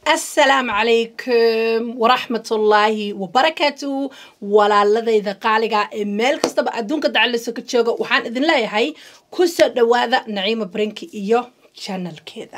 asalaamu calaykum waraxmatullaahi wabarakaatu walaaladayda qaaliga ee meel kastaba adduunka dacalisa ka jooga waxaan idin leeyahay ku soo dhowaada naciima brinki iyo janalkeeda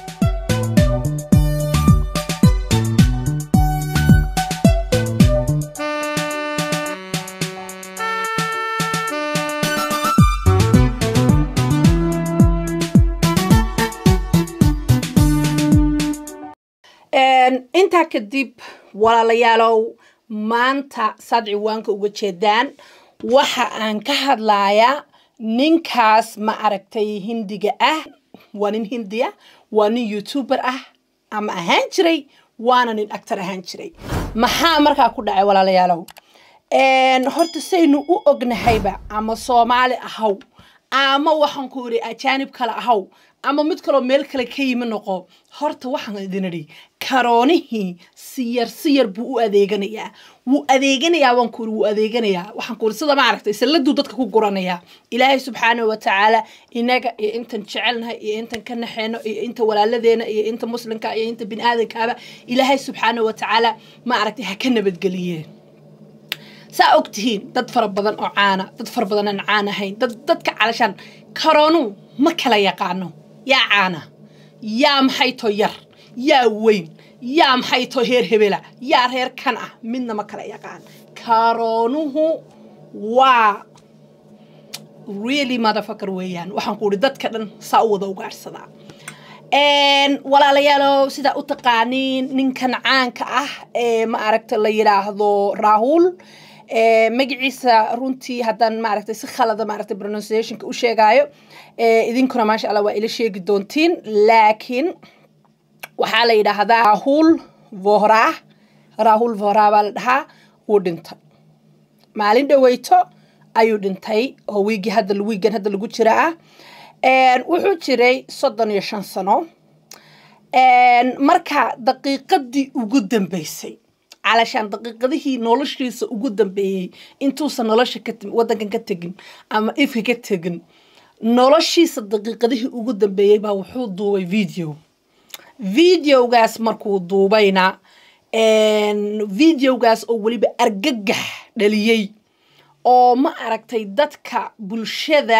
intaa kadib walaalayaalow maanta saad ciwaanka uga jeedaan waxa aan ka hadlayaa ninkaas ma aragtay hindiga ah waa nin hindiya waa nin youtuber ah ama ahaan jiray waana nin actor ahaan jiray maxaa markaa ku dhacay walaalayaalow horta saynu u ognahayba ama soomaali ahaw ama waxaan ku iri ajaanib kale ahaw ama mid kaloo meel kale ka yimi noqo horta waxaan idin idhi karoonihii siyar siyar buu u adeeganayaa wuu adeeganayaa waan ku iri wuu adeeganayaa waxaan ku iri sida maaragtay salladuu dadka ku guranayaa ilaahay subxaanahu watacaala inaga iyo intan jecelnahay iyo intan ka naxeeno iyo inta walaaladeena iyo inta muslimka iyo inta bini aadankaaba ilaahay subxaanahu watacaala ma aragtay ha ka nabadgeliyeen saa og tihiin dad fara badan oo caana dad fara badan aan caan ahayn dad dadka calashaan karoonu ma kala yaqaano yaa caana yaa maxay too yar yaa weyn yaa maxay too heer hebela yaa reer kan ah midna ma kala yaqaan karoonuhu waa really motherfucker weeyaan waxaan ku ihi dadka dhan saa u wada ugaadhsadaa walaalayaalow sidaa u taqaaniin ninkan caanka ah ee ma aragta la yidhaahdo raahul magaciisa runtii haddaan maaragtay si khalada maaragtay pronunciationka u sheegaayo idinkuna maasha allah waa ila sheegi doontiin laakiin waxaa la yidhaahdaa rahul vohra rahul vohra baa la dhahaa wuu dhintay maalin dhaweyto ayuu dhintay oo wiigii hadda wiigan hadda lagu jira ah wuxuu jiray soddon iyo shan sano marka daqiiqadii ugu dambeysay calashaan daqiiqadihii noloshiisa ugu dambeeyey intuusan nolosha wadankan ka tegin ama ifka ka tegin noloshiisa daqiiqadihii ugu dambeeyey baa wuxuu duubay video videogaas markuu duubayna videogaas oo weliba argagax dhaliyey oo ma aragtay dadka bulshada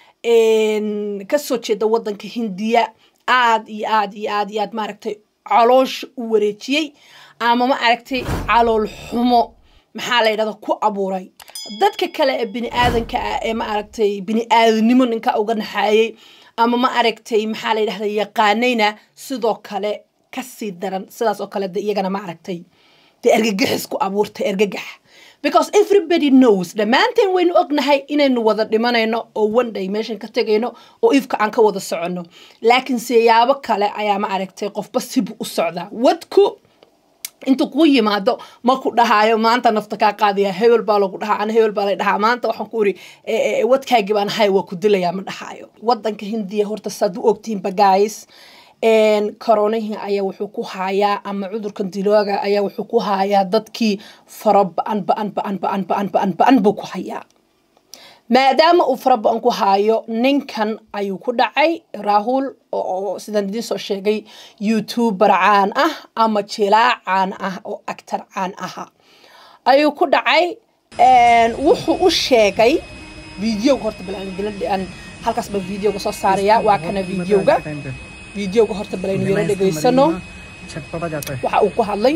kasoo jeeda wadanka hindiya aad iyo aad iyo aad iyo aad maaragtay caloosha u wareejiyey ama ma aragtay calool xumo maxaa la yidhahda ku abuuray dadka kale ee bini aadanka ah ee ma aragtay bini aadanimo ninka uga naxaayey ama ma aragtay maxaa la yidhahda yaqaanayna sidoo kale kasii daran sidaas oo kale de iyagana ma aragtay dee ergagaxis ku abuurtay ergagax because everybody knows dhammaanteen waynu ognahay inaynu wada dhimanayno oo one day meeshan ka tegayno oo ifka aan ka wada soconno laakiin siyaabo kale ayaa ma aragtay qofba sibu u socdaa wadku intuu kuu yimaado ma ku dhahaayo maanta nafta kaa qaadaya hebel baa lagu dhahaa ana hebel baa la dhahaa maanta waxaan ku iri wadkaagii baan ahay waa ku dilayaa ma dhahaayo wadanka hindiya horta saad u ogtihiinba guys koronihii ayaa wuxuu ku haayaa ama cudurkan dilooga ayaa wuxuu ku haayaa dadkii fara ba-an ba-an ba-an ba-an ba-an ba-an ba-an buu ku hayaa maadaama uu fara ba-an ku haayo ninkan ayuu ku dhacay rahul oo sidaan idiin soo sheegay youtuber caan ah ama jilaa caan ah oo actor caan aha ayuu ku dhacay wuxuu u sheegay videoga horta balaan halkaas baan videoga soo saaraya waa kana videoga videoga horta balaynu yaro dhegaysano waxa uu ku hadlay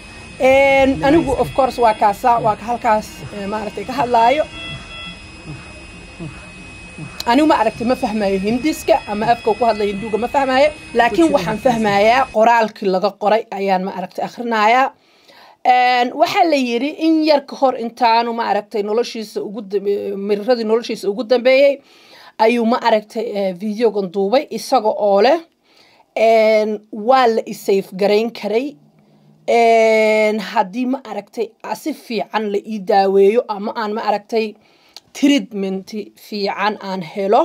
anigu of course waa kaasa waa halkaas maaragtay ka hadlaayo anigu ma aragtay ma fahmayo hindiska ama afka ku hadlay hinduga ma fahmayo laakiin waxaan fahmayaa qoraalkii laga qoray ayaan ma aragtay akhrinayaa waxaa la yidhi in yar ka hor intaanu ma aragtay noloshiisa ugu miriradii noloshiisa ugu dambeeyey ayuu ma aragtay videogan duubay isaga oo leh waa la isayf garayn karay haddii ma aragtay si fiican la ii daaweeyo ama aan ma aragtay treatment fiican aan helo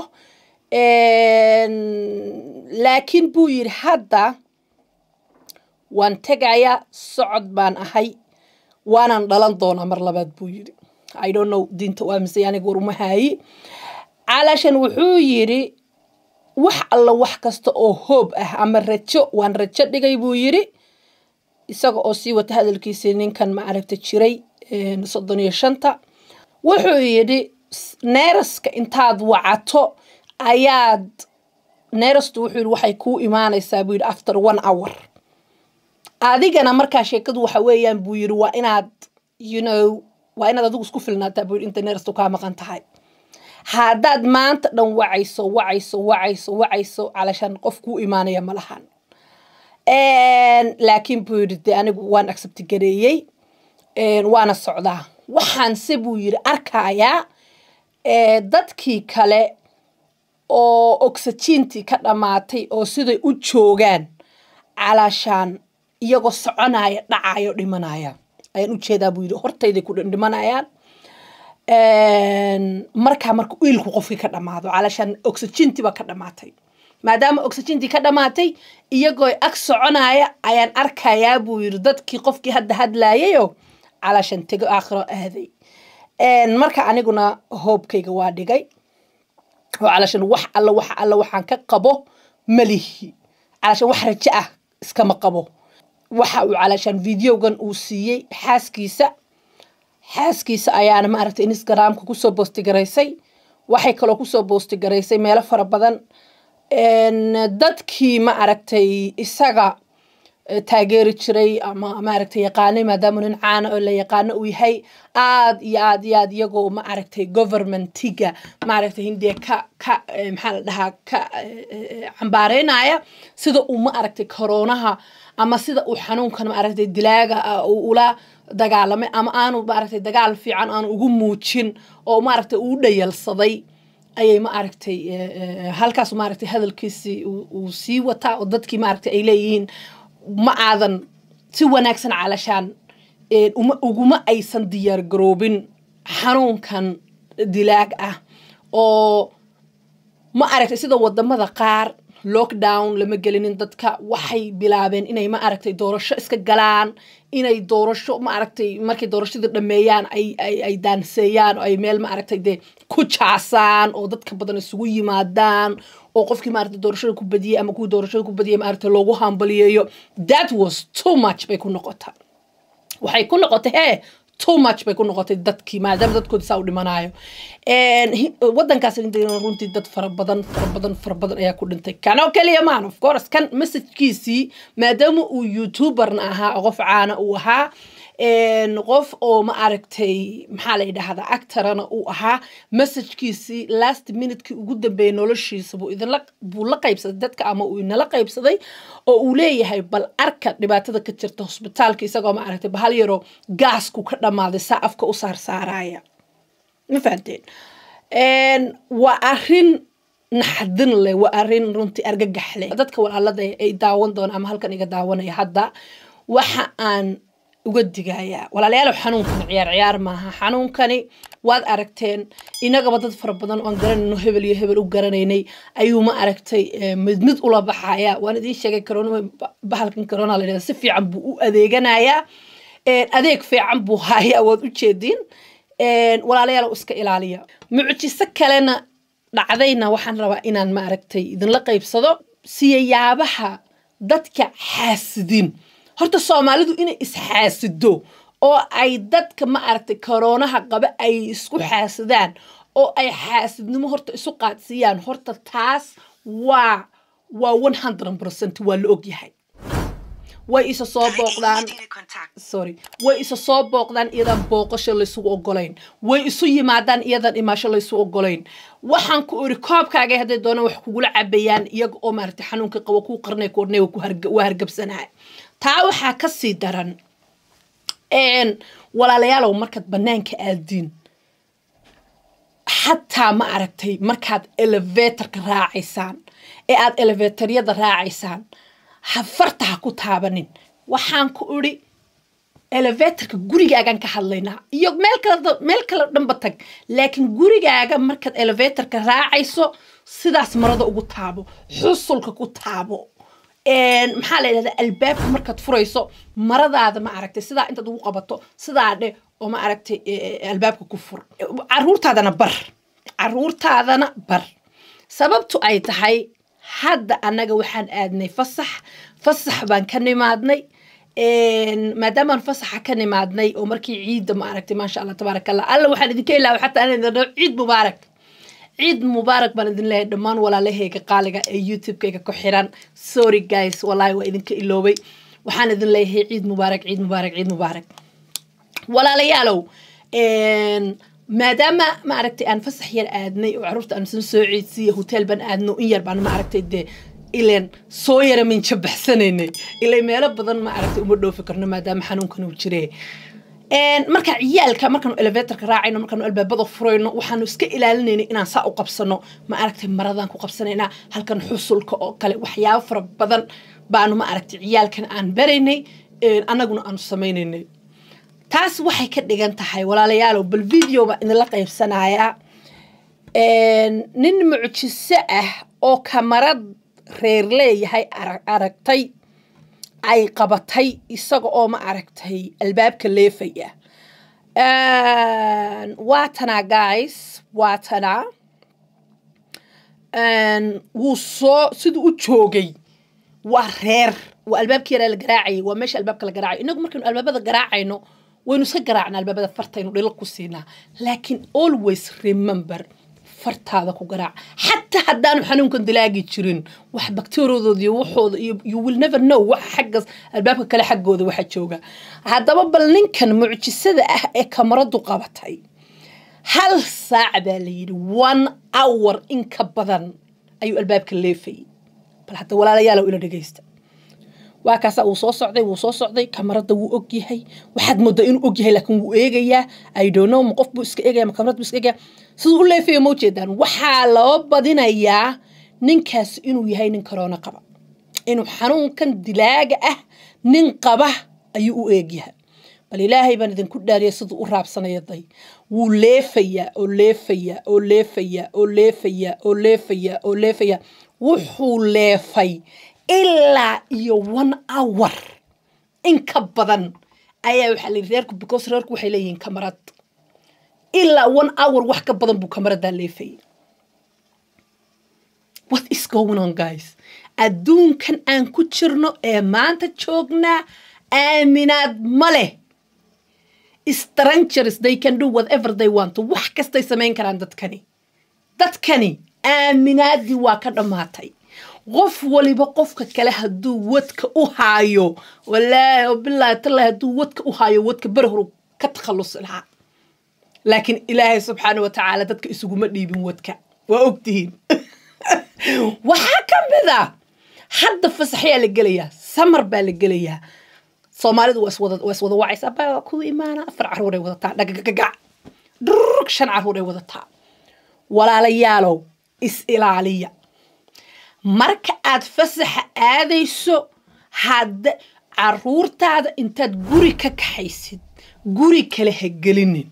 laakiin buu yidhi hadda waan tegayaa socod baan ahay waanaan dhalan doonaa mar labaad buu yidhi i don't know diinta waa mise aniga waruma haayi calashan wuxuu yidhi wax alla wax kasta oo hoob ah ama rajo waan rajo dhigay buu yidhi isaga oo sii wata hadalkiisii ninkan ma aragta jiray soddon iyo shanta wuxuu yidhi neeraska intaad wacato ayaad neerastu wuxuu yidhi waxay kuu imaanaysaa buu yidhi after one hour adigana markaa sheekadu waxa weeyaan buu yidhi waa inaad you know waa inaad adigu isku filnaataa buu yidhi inta neerastu kaa maqan tahay haddaad maanta dhan wacayso wacayso wacayso wacayso calashaan qof kuu imaanaya ma lahan laakiin buu yidhi dee anigu waan accepti gareeyey waana socdaa waxaanse buu yidhi arkayaa dadkii kale oo oxygentii ka dhammaatay oo siday u joogaan calaashaan iyagoo soconaya dhacayo dhimanaya ayaan ujeedaa buu yidhi hortayday ku dhimanayaan markaa marka iilku qofkii ka dhammaado calaashaan oxygentii baa ka dhammaatay maadaama oxygentii ka dhammaatay iyagoo ag soconaya ayaan arkayaa buu yidhi dadkii qofkii hadda hadlaayayoo calaashaan tego aakhiro aaday marka aniguna hoobkayga waa dhigay oo calaashaan wax alla wax alla waxaan ka qabo malihi calaashaan wax rajo ah iskama qabo waxa uu calaashaan videogan uu siiyey xaaskiisa xaaskiisa ayaana maaragtay instagramka kusoo boostigaraysay waxay kaloo kusoo boostigaraysay meelo fara badan dadkii ma aragtay isaga taageeri jiray ama maaragtay yaqaanay maadaama nin caana oo la yaqaano uu yahay aad iyo aad iyo aad iyagoo ma aragtay governmentiga maaragtay hindiya ka ka maxaa la dhahaa ka cambaareynaya sida uu ma aragtay koroonaha ama sida uu xanuunkan maaragtay dilaaga uu ula dagaalamay ama aanu maaragtay dagaal fiican aanu ugu muujin oo maaragtay uu dhayalsaday ayay ma aragtay halkaas maaragtay hadalkiisii uu sii wataa oo dadkii maaragtay ay leeyihiin ma aadan si wanaagsan calashaan uma uguma aysan diyaar garoobin xanuunkan dilaag ah oo ma aragtay sida wadamada qaar lockdown lama gelinin dadka waxay bilaabeen inay ma aragtay doorasho iska galaan inay doorasho ma aragtay markay doorashadii dhameeyaan ay ay ay daanseeyaan oo ay meel ma aragtay dee ku jaasaan oo dadka badan isugu yimaadaan oo qofkii maaragtay doorashada ku badiyey ama kuwii doorashada ku badiyey maaragtay loogu hambaliyeeyo that was too much bay ku noqota waxay ku noqotay hee too much bay ku noqotay dadkii maadaama dadkoodi saa u dhimanayo wadankaas runtii dad fara badan fara badan fara badan ayaa ku dhintay kanoo keliya maan of course kan messagekiisii maadaama uu youtuberna ahaa qof caana uu ahaa qof oo ma aragtay maxaa la yidhaahdaa actorana uu ahaa messagekiisii last minutekii ugu dambeeyay noloshiisa buu idinla buu la qaybsaday dadka ama uu inala qaybsaday oo uu leeyahay bal arka dhibaatada ka jirta hosbitaalka isagoo ma aragtay bahal yaroo gaasku ka dhammaaday saa afka u saarsaaraya ma fahanteen waa arrin naxdin leh waa arrin runtii argagax leh dadka walaalada ay daawan doona ama halkan iga daawanaya hadda waxa aan uga digayaa walaalayaalow xanuunkani ciyaar ciyaar maaha xanuunkani waad aragteen inagaba dad fara badan oon garanayno hebel iyo hebel u garanaynay ayuu ma aragtay mid mid ula baxaya waan idiin sheegay corona bahalkan corona la yidhahda si fiican buu u adeeganayaa adeeg fiican buu hayaa waad u jeediin walaalayaalow iska ilaaliya mucjiso kalena dhacdayna waxaan rabaa inaan ma aragtay idinla qaybsado siyayaabaha dadka xaasidin horta soomaalidu inay isxaasido oo ay dadka ma aragtay koroonaha qaba ay isku xaasidaan oo ay xaasidnimo horta isu qaadsiiyaan horta taas waa waa one hundred percent waa la ogyahay way isa soo booqdaan sorry way isa soo booqdaan iyadan booqasho laysugu ogolayn way isu yimaadaan iyadan imaasho laysu ogolayn waxaan ku iri koobkaaga hadday doonaan wax kugula cabayaan iyaga oo maaragtay xanuunka qabo kuu qarnay koornay waa hargabsanaa taa waxaa ka sii daran walaalayaalow markaad bannaanka aadiin xataa ma aragtay markaad elevatorka raacaysaan ee aad elevatoryada raacaysaan hafarta ha ku taabanin waxaan ku idhi elevatorka gurigaagaan ka hadlaynaa iyo meel kale meel kale dhanba tag laakiin gurigaaga markaad elevatorka raacayso sidaas marada ugu taabo xusulka ku taabo maxaa la yidhahdaa albaabka markaad furayso maradaada ma aragtay sidaa intaad ugu qabato sidaa dhe oo ma aragtay albaabka ku fur caruurtaadana bar caruurtaadana bar sababtu ay tahay hadda annaga waxaan aadnay fasax fasax baan ka nimaadnay maadaamaan fasaxa ka nimaadnay oo markii ciidda ma aragtay maasha allah tabaaraka allah alla waxaan idinka ilaawa xataa aan idin dhaho ciid mubaarak ciid mubaarak baan idin leeyahay dhammaan walaalahayga qaaliga ee youtube-kayga ku xiran sorry guys wallaahi waa idinka iloobay waxaan idin leeyahay ciid mubaarak ciid mubaarak ciid mubaarak walaalayaalow maadaama ma aragtay aan fasax yar aadnay oo caruurta aan san soo ciidsiiya hotel baan aadno in yar baan ma aragtay dee ileen soo yara minja baxsanaynay ilay meelo badan ma aragtay uma dhoofi karno maadaama xanuunkan uu jire marka ciyaalka markaanu elevatorka raacayno markaanu albaabada furayno waxaanu iska ilaalinaynay inaan saa u qabsano ma aragtay maradaan ku qabsanaynaa halkan xusulka oo kale waxyaabo fara badan baanu ma aragtay ciyaalkan aan baraynay annaguna aanu samaynaynay taas waxay ka dhigan tahay walaalayaalow bal video baa idinla qaybsanayaa nin mucjiso ah oo kamarad reer leeyahay aragtay ay qabatay isaga oo ma aragtay albaabka leefaya waa tanaa guys waa tanaa wuu soo siduu u joogay waa reer waa albaabka yaraa la garaacayay waa meesha albaabka la garaacayo inagu markaynu albaabada garaacayno waynu iska garaacna albaabada fartaynu dhilo ku siinaa laakiin always remember fartaada ku garaac xataa haddaanu xanuunkan dilaagi jirin wax bakteeriyadooda iyo waxooda iyo you will never know waxa xaggas albaabka kale xaggooda waxa jooga haddaba bal ninkan mucjisada ah ee kamaradu qabatay hal saac baa la yidhi one hour in ka badan ayuu albaabka leefayay bal hadda walaalayaalow ila dhegaysta waa kaasa uu soo socday wuu soo socday kamarada wuu og yahay waxaad moodaa inuu og yahay laakiin wuu eegayaa i don't know ma qof buu iska eegaya ma kamarad buu iska eegaya siduu u leefayo ma ujeedaan waxaa loo badinayaa ninkaas inuu yahay nin corona qaba inuu xanuunkan dilaaga ah nin qaba ayuu u eegyahay bal ilaahay baan idinku dhaariyay siduu u raabsanaya day wuu leefayaa oo leefayaa oo leefayaa oo leefayaa oo leefayaa oo leefayaa wuxuu leefay ilaa iyo one hour in ka badan ayaa waxaa la yidhi reerku because reerku waxay leeyihiin kamarad ilaa one hour wax ka badan buu kamaradaa leefayay what is going on guys adduunkan aan ku jirno ee maanta joognaa aaminaad ma leh strangers they can do whatever they want wax kastay samayn karaan dadkani dadkani aaminaadii waa ka dhammaatay qof waliba qofka kale hadduu wadka u haayo walaahi oo bilaahi tallahi hadduu wadka u haayo wadka beri horu ka takhallusi lahaa laakiin ilaahay subxaana wa tacaala dadka isuguma dhiibin wadka waa ogtihiin waxaa ka mid a hadda fasaxyaa la gelayaa samar baa la gelayaa soomaalidu waa iswada waa iswada wacaysa abaa waa kuwa imaana afar carruuray wadataa dhagagagac dhurg shan carruuray wadataa walaalayaalow is ilaaliya marka aad fasaxa aadayso hadda caruurtaada intaad guri ka kaxaysid guri kale ha gelinin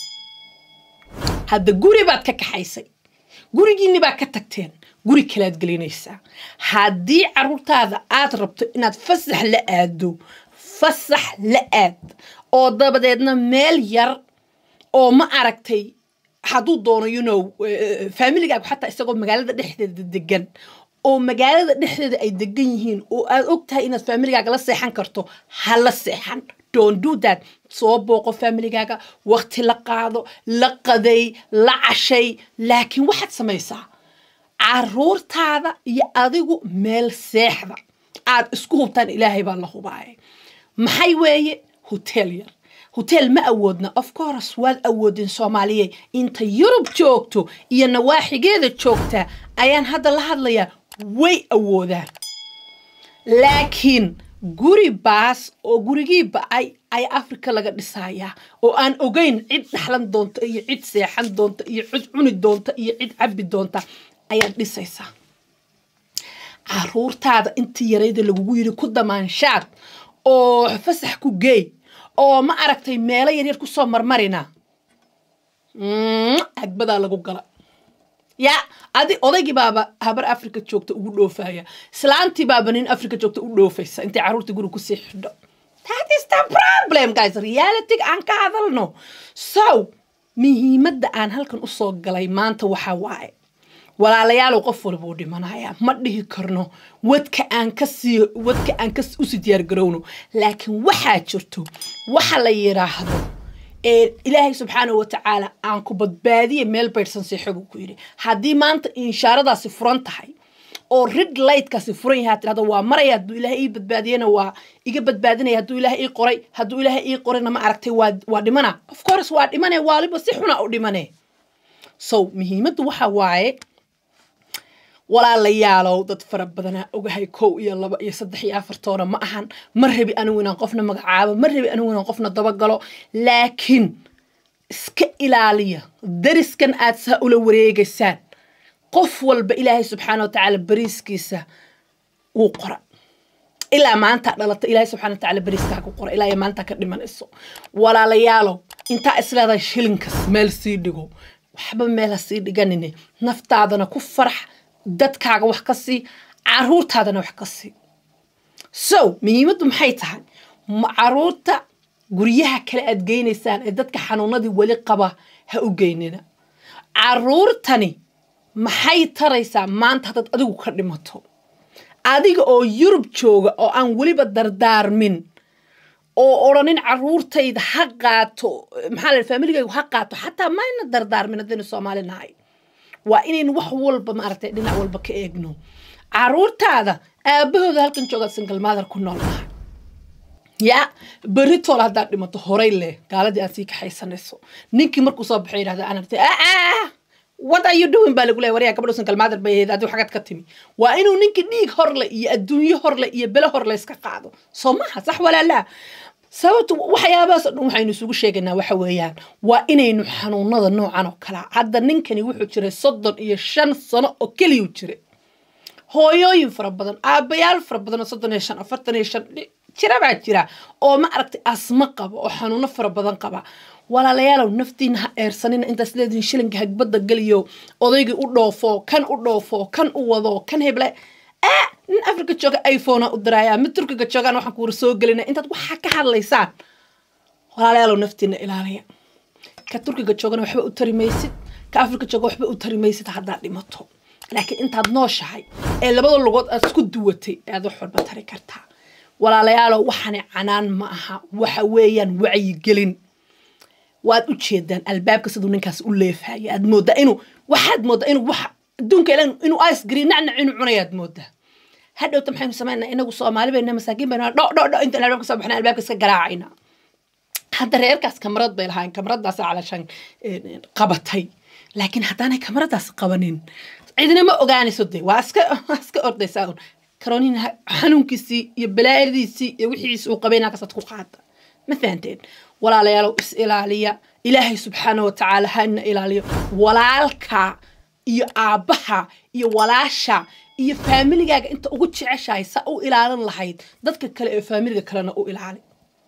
hadda guri baad ka kaxaysay gurigiinni baad ka tagteen guri kalead gelinaysaa haddii caruurtaada aad rabto inaad fasax la aado fasax la aad oo dabadeedna meel yar oo ma aragtay hadduu doono you know faamiligaagu xataa isagoo magaalada dhexdeeda degan oo magaalada dhexdeeda ay degan yihiin oo aad og tahay inaad faamiligaaga la seexan karto ha la seexan don't do that soo booqo faamiligaaga waqti la qaado la qaday la cashay laakiin waxaad samaysaa caruurtaada iyo adigu meel seexda aad isku hubtaan ilaahay baa la hubaaya maxay weeye hotel yar hotel ma awoodna of course waad awoodin soomaaliye inta yurub joogto iyo nawaaxigeeda joogta ayaan hadda la hadlayaa way awoodaan laakiin guri baas oo gurigii ba-ay ayaa africa laga dhisayaa oo aan ogeyn cid dhaxlan doonta iyo cid seexan doonta iyo cid cuni doonta iyo cid cabbi doonta ayaad dhisaysaa caruurtaada intii yarayda lagugu yiri ku damaanshaad oo fasax ku geey oo ma aragtay meelo yaryar kusoo marmarina agbadaa lagu gala ya adi odaygii baaba habar africa joogta ugu dhoofaya islaantii baaba nin africa joogta u dhoofaysa intay carruurta guri kusii xidho that is the problem guys reality aan ka hadalno so muhiimadda aan halkan usoo galay maanta waxaa waaye walaalayaalow qof walba uu dhimanaya ma dhihi karno wadka aan kasii wadka aan ka usii diyaargarowno laakiin waxaa jirto waxa la yidhaahdo ilaahay subxaanahu watacaala aan ku badbaadiya meel baydhsan seexo buu ku yidhi haddii maanta inshaaradaasi furan tahay oo rid lightkaasi furan yahay tirahdo waa maraya hadduu ilaahay ii badbaadiyana waa iga badbaadinaya hadduu ilaahay ii qoray hadduu ilaahay ii qorayna ma aragtay waa waa dhimana of course waa dhimane waaliba si xuna u dhimane so muhiimaddu waxa waaye walaalayaalow dad fara badanaa ogahay kow iyo laba iyo saddex iyo afartoona ma ahan ma rabi anigu inaan qofna magacaabo ma rabi anigu inaan qofna dabagalo laakiin iska ilaaliya dariskan aad saa ula wareegaysaan qof walba ilaahay subxaana wa tacaala bariiskiisa wuu qora ilaa maanta dhalata ilaahay subxana wa tacaala bariiskaaga qora ilaa iyo maanta ka dhimanayso walaalayaalow intaa isleedahay shilinkas meel sii dhigo waxba meel ha sii dhiganine naftaadana ku farax dadkaaga wax ka sii caruurtaadana wax ka sii so muhiimaddu maxay tahay caruurta guryaha kale aad geynaysaan ee dadka xanuunadii weli qaba ha u geynina caruurtani maxay taraysaa maanta haddaad adigu ka dhimato adiga oo yurub jooga oo aan weliba dardaarmin oo odhanin caruurtayda ha qaato maxaa la familigaygu ha qaato xataa mayna dardaarmin haddaynu soomaali nahay waa inaynu wax walba maaragtay dhinac walba ka eegno caruurtaada aabahooda halkan joogaad single mother ku nool nahay yaa beritool haddaad dhimato horay leh gaaladii aad sii kaxaysanayso ninkii markuu soo baxay yidhahda aan argtay aa what are you doing baa lagu leeyahay waryaa gabadhu single mother bay ahayd adigu xagad ka timi waa inuu ninkii dhiig horle iyo adduunyo horle iyo bele horle iska qaado soo maha sax walaalaa sababtu waxyaabahaas o dhan waxaynu isugu sheegaynaa waxa weeyaan waa inaynu xanuunada noocan oo kalea hadda ninkani wuxuu jiray soddon iyo shan sano oo keliyuu jiray hooyooyin fara badan aabayaal fara badan oo soddon iyo shan afartan iyo shan jira baa jira oo ma aragtay asma qaba oo xanuuno fara badan qaba walaalayaalow naftiina ha eersanina intaas leedihin shilinka hagbadda geliyo odaygii u dhoofo kan u dhoofo kan u wado kan heble ah nin africa jooga iphonea u diraayaa mid turkiga joogaan waxaan kuwara soo gelina intaad waxaa ka hadlaysaan walaalayaalow naftiina ilaaliya ka turkiga joogana waxba u tari maysid ka africa jooga waxba u tari maysid haddaad dhimato laakiin intaad nooshahay ee labada lugood aad isku duwatay ayaad wax walba tari kartaa walaalayaalow waxani canaan ma aha waxa weeyaan wacyigelin waad u jeedaan albaabka siduu ninkaas u leefaya aad mooddaa inuu waxaad mooddaa inuu wax adduunka ilan inuu ice green nacnac inuu cunayaad mooddaa hadhowta maxaynu samaynaa inagu soomaali bayna masaakiin bayna dho dho dho intaan albaabka soo baxna albaabka iska garaacayna hadda reerkaas kamarad bay lahaayeen kamaradaas calashan qabatay laakiin haddaanay kamaradaas qabanin cidina ma ogaanayso dee waa iska waa iska ordaysaa un karonin xanuunkiisii iyo balaayadiisii iyo wixiisi uu qabay inaa ku qaada ma fahanteen walaalayaalow is ilaaliya ilaahay subxaana wa tacaala hana ilaaliyo walaalka iyo aabbaha iyo walaasha iyo faamiligaaga inta ugu jeceshahay saa u ilaalin lahayd dadka kale ee faamiliga kalena u ilaali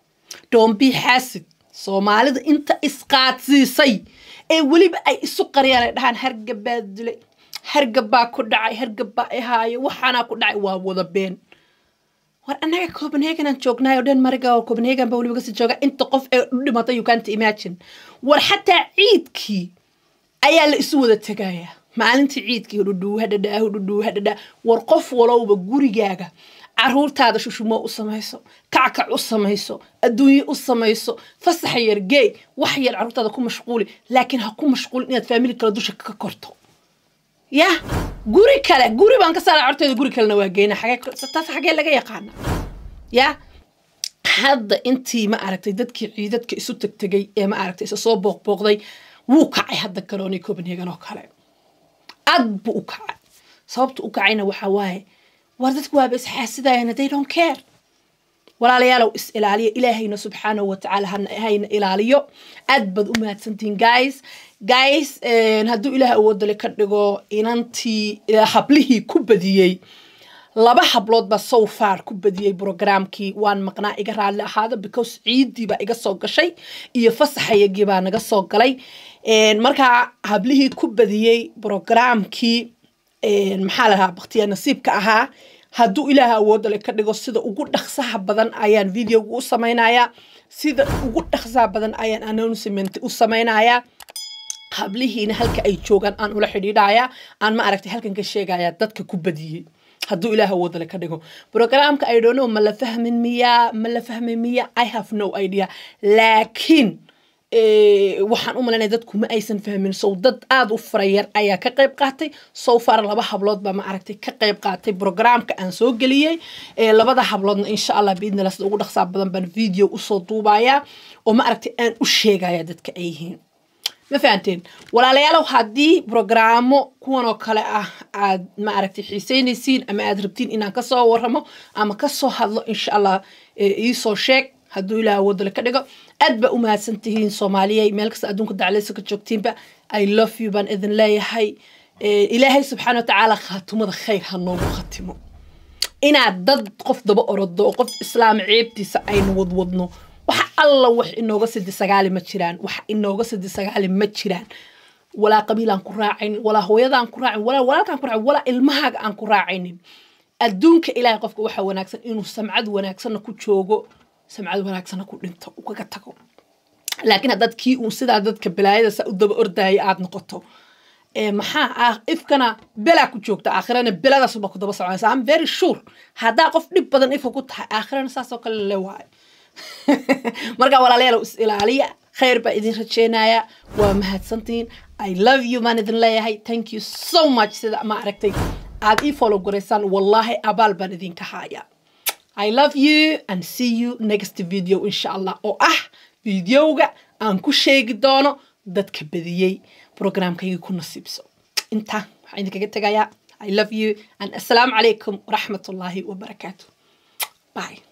doombii xaasid soomaalida inta isqaadsiisay ee weliba ay isu qariyaan ay dhahaan hargabaa dilay hargabbaa ku dhacay hargabbaa ihaayo waxaanaa ku dhacay waa wada been war annaga copenhagenaan joognaayo dhan mariga oo copenhagen ba weliba kasii jooga inta qof ee u dhimatay you can't imagine war xataa ciidkii ayaa la isu wada tegayaa maalintii ciidkii hudhudhuu hadhadhaa hudhudhuu hadhadhaa war qof walowba gurigaaga caruurtaada shushumo u samayso kackac u samayso adduunye u samayso fasaxa yar geey wax yar caruurtaada ku mashquuli laakiin ha ku mashquulin inaad faamili kale dusha ka korto yah guri kale guri baan ka saara corteeda guri kalena waa geyna taas xagee laga yaqaana yah hadda intii ma aragtay dadkii ciidadka isu tegtegay ee ma aragtay isa soo booqbooqday wuu kacay hadda garoonii copenhagen oo kale aad buu u kacay sababta u kacayna waxaa waaye war dadku waaba isxaasidayana they don't care walaalayaalow is ilaaliya ilaahayna subxaanahu watacaala hayna ilaaliyo aad baad u mahadsantihiin guys guys hadduu ilaah awoodale ka dhigo inantii hablihii ku badiyey laba hablood baa so far ku badiyey programkii waan maqnaa iga raalli ahaada because ciiddii baa iga soo gashay iyo fasaxayagii baa naga soo galay markaa hablihii ku badiyey programkii maxaa la dhahaa baktiya nasiibka ahaa hadduu ilaah awoodale ka dhigo sida ugu dhaqsaha badan ayaan videoga u samaynayaa sida ugu dhaqsaha badan ayaan announcement u samaynayaa hablihiina halka ay joogaan aan ula xidhiidhaya aan ma aragtay halkan ka sheegaya dadka ku badiyey hadduu ilaah wadale ka dhigo programka i don't know ma la fahmin miya ma la fahmin miya i have no idea laakiin waxaan u malaynaya dadku ma aysan fahmin sow dad aada u farayar ayaa ka qayb qaatay sow far laba hablood baa ma aragtay ka qayb qaatay programka aan soo geliyey labada habloodna insha allah biidnila sida ugu dhaqsaa badan baan video usoo duubayaa oo ma aragtay aan u sheegaya dadka ay yihiin ma fahanteen walaalayaalow haddii brograamo kuwan oo kale ah aad ma aragtay xiiseynaysiin ama aad rabtiin inaan kasoo waramo ama kasoo hadlo insha allah iisoo sheeg hadduu ilaah wadale ka dhigo aad baa u mahadsan tihiin soomaaliyey meel kasta adduunka daclaysa ka joogtiinba i love you baan idin leeyahay ilaahay subxaana watacaala khaatumada khayr ha noogu khatimo inaad dad qof daba orodo oo qof islaam ceebtiisa aynu wadwadno wax alla wax inooga sidi sagaali ma jiraan wax inooga sidi sagaali ma jiraan walaa qabiilaan ku raacaynin walaa hooyadaan ku raacin walaa walaalkaan ku raacin walaa ilmahaaga aan ku raacaynin adduunka ilaahay qofka waxaa wanaagsan inuu samcad wanaagsanna ku joogo samcad wanaagsanna ku dhinto ukaga tago laakiin haddaad kii uun sidaa dadka balaayada saa u daba ordaya aad noqoto maxaa ifkana belaa ku joogta aakhirana beladaasuba ku daba soconaysa am very sure haddaa qof dhib badan ifka ku tahay aakhirana saasoo kale le waayo marka walaalayaal is ilaaliya khayr baa idin rajeynaya waa mahadsantihiin i love you baan idin leeyahay thank you so much sida ma aragtay aad ii follow garaysaan wallaahi abaal baan idinka haya i love you and see you next video insha allah oo ah videoga aan ku sheegi doono dadka badiyey programkaygii ku nasiibso intaa waxaan idinkaga tegayaa i love you and assalaamu calaykum waraxmatullaahi wabarakaatu bye